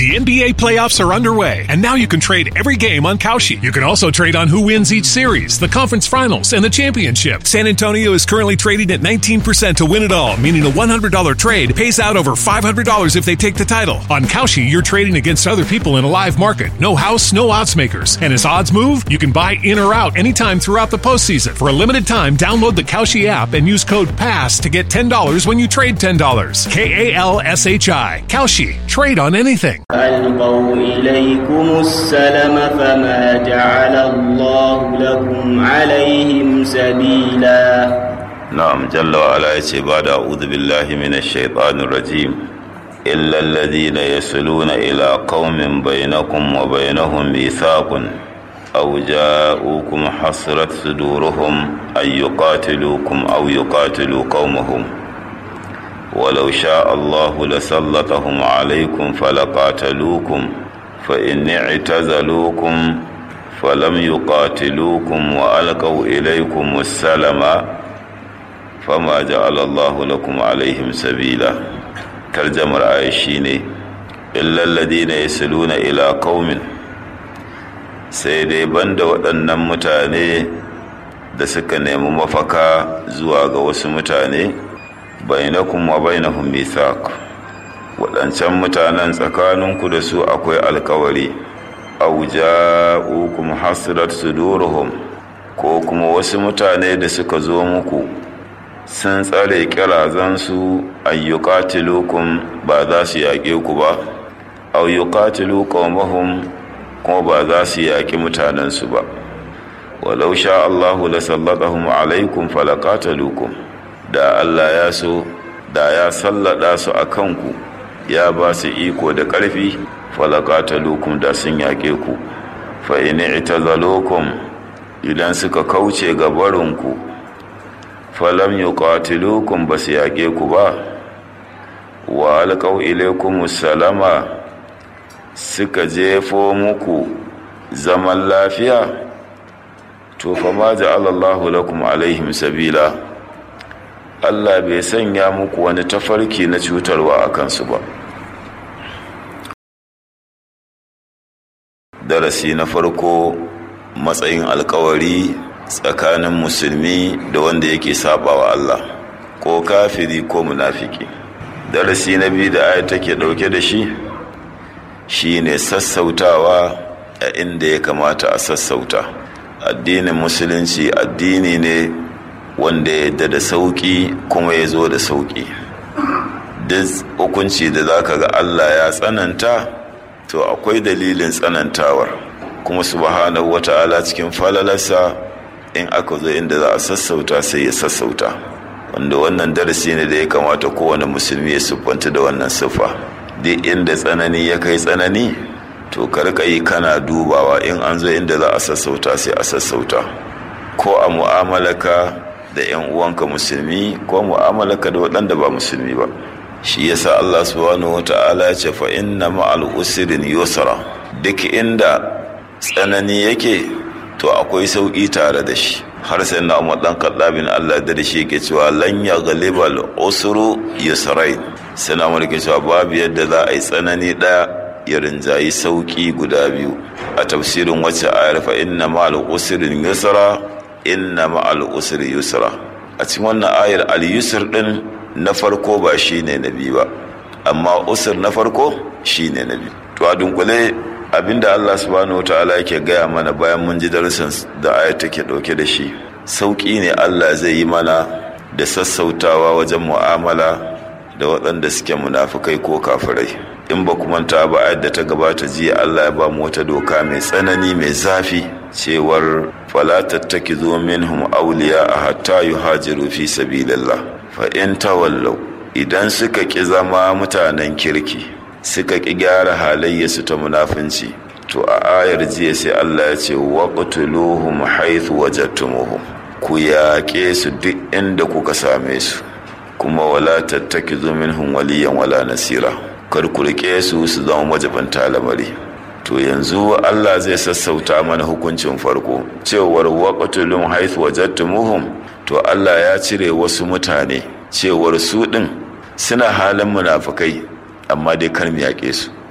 The NBA playoffs are underway, and now you can trade every game on Kalshi. You can also trade on who wins each series, the conference finals, and the championship. San Antonio is currently trading at 19% to win it all, meaning a $100 trade pays out over $500 if they take the title. On Kalshi, you're trading against other people in a live market. No house, no odds makers. And as odds move, you can buy in or out anytime throughout the postseason. For a limited time, download the Kalshi app and use code PASS to get $10 when you trade $10. K A L S H I. Kalshi. Trade on anything. ألقوا إليكم السلم فما جعل الله لكم عليهم سبيلا نعم جل وعلا يتي بعد أعوذ بالله من الشيطان الرجيم إلا الذين يصلون إلى قوم بينكم وبينهم ميثاق أو جاءوكم حصرت صدورهم أن يقاتلوكم أو يقاتلوا قومهم ولو شاء الله لسلطهم عليكم فلقاتلوكم فإن اعتزلوكم فلم يقاتلوكم وألقوا إليكم السلم فما جعل الله لكم عليهم سبيلا ترجمة آية شيني إلا الذين يصلون إلى قوم sai dai banda waɗannan mutane da suka nemi mafaka zuwa ga wasu mutane bainakum wa bainahum mithaq waɗancan mutanen tsakaninku da su akwai alkawari aw ja'ukum hasrat suduruhum ko kuma wasu mutane da suka zo muku sun tsare kirazansu ayyuqatilukum ba za su yaƙe ku ba aw yuqatilu qaumahum kuma ba za su yaƙi mutanensu ba walau sha Allahu la sallatahum alaikum falaqatalukum da Allah ya so da ya sallada su a kanku ya ba su iko da ƙarfi falaqatalukum da sun yaƙe ku fa in i'tazalukum idan suka kauce ga barinku falam yuqatilukum ba su yaƙe ku ba wa alqaw ilaykum salama suka jefo muku zaman lafiya to fa ma ja'ala Allahu lakum alaihim sabila Allah bai sanya muku wani tafarki na cutarwa a kansu ba darasi na farko matsayin alkawari tsakanin musulmi da wanda yake sabawa Allah ko kafiri ko munafiki darasi na biyu da aya take dauke da shi shine sassautawa a inda ya kamata a sassauta addinin musulunci addini ne wanda ya yadda da sauki kuma ya zo da sauki duk hukunci da zaka ga Allah ya tsananta to akwai dalilin tsanantawar kuma subhanahu wata'ala cikin falalarsa in aka zo inda za a sassauta sai ya sassauta wanda wannan darasi ne da ya kamata kowane musulmi ya siffanta da wannan siffa duk inda tsanani ya kai tsanani to karka yi kana dubawa in an zo inda za a sassauta sai a sassauta ko a mu'amalaka da 'yan uwanka musulmi ko mu'amalaka da waɗanda ba musulmi ba shi yasa Allah subhanahu wata'ala ya ce fa inna ma'al usrin yusra duk inda tsanani yake to akwai sauki tare da shi har sai na Umar dan Khattabin Allah da shi yake cewa lan yaghlibal usru yusrain sai na Umar cewa babu yadda za a yi tsanani daya ya rinjayi sauki guda biyu a tafsirin wacce ayar fa inna ma'al usrin yusra inna ma'al usri yusra a cikin wannan ayar al yusr din na farko ba shi ne na biyu ba amma usur na farko shi ne na biyu to a dunkule abinda allah subhanahu ta'ala yake gaya mana bayan mun ji darussan da aya take dauke da shi sauƙi ne allah zai yi mana da sassautawa wajen mu'amala da waɗanda suke munafukai ko kafirai in ba ku manta ba ayar da ta gabata jiya allah ya ba mu wata doka mai tsanani mai zafi cewar fala tattakizu minhum awliya hatta yuhajiru fi sabilillah fa'in tawallau idan suka ƙi zama mutanen kirki suka ƙi gyara halayyarsu ta munafunci to a ayar jiya sai Allah ya ce waqtuluhum haythu wajadtumuhum ku yaƙe su duk inda kuka same su kuma wala tattakizu minhum waliyan wala nasira kar ku riƙe su su zama majabanta lamari to yanzu Allah zai sassauta mana hukuncin farko cewar waqtulum haythu wajadtumuhum to Allah ya cire wasu mutane cewar su ɗin suna halin munafukai amma dai kar mu yaƙe su